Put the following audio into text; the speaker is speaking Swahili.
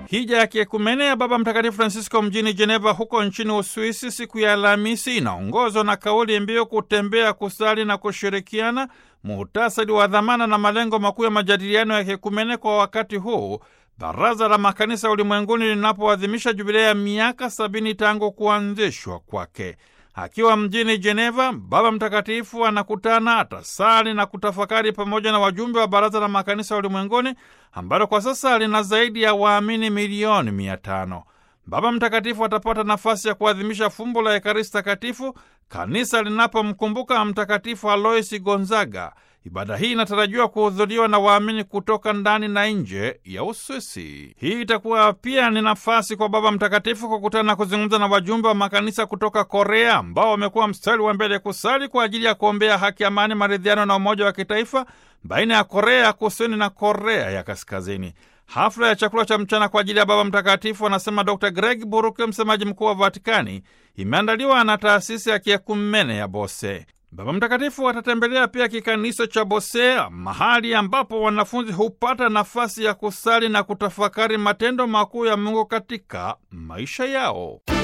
Hija ya kiekumene ya Baba Mtakatifu Francisco mjini Jeneva huko nchini Uswisi siku ya Alhamisi inaongozwa na kauli mbiu kutembea, kusali na kushirikiana, muhtasari wa dhamana na malengo makuu ya majadiliano ya kiekumene kwa wakati huu Baraza la Makanisa Ulimwenguni linapoadhimisha jubilei ya miaka sabini tangu kuanzishwa kwake. Akiwa mjini Jeneva, Baba Mtakatifu anakutana, atasali na kutafakari pamoja na wajumbe wa Baraza la Makanisa Ulimwenguni ambalo kwa sasa lina zaidi ya waamini milioni mia tano. Baba Mtakatifu atapata nafasi ya kuadhimisha fumbo la Ekaristi Takatifu kanisa linapomkumbuka Mtakatifu Aloisi Gonzaga. Ibada hii inatarajiwa kuhudhuriwa na waamini kutoka ndani na nje ya Uswisi. Hii itakuwa pia ni nafasi kwa Baba Mtakatifu kukutana na kuzungumza na wajumbe wa makanisa kutoka Korea ambao wamekuwa mstari wa mbele kusali kwa ajili ya kuombea haki, amani, maridhiano na umoja wa kitaifa baina ya Korea ya Kusini na Korea ya Kaskazini. Hafla ya chakula cha mchana kwa ajili ya Baba Mtakatifu, anasema Dr Greg Buruke, msemaji mkuu wa Vatikani, imeandaliwa na taasisi ya kiekumene ya Bose. Baba Mtakatifu atatembelea pia kikanisa cha Bosea, mahali ambapo wanafunzi hupata nafasi ya kusali na kutafakari matendo makuu ya Mungu katika maisha yao.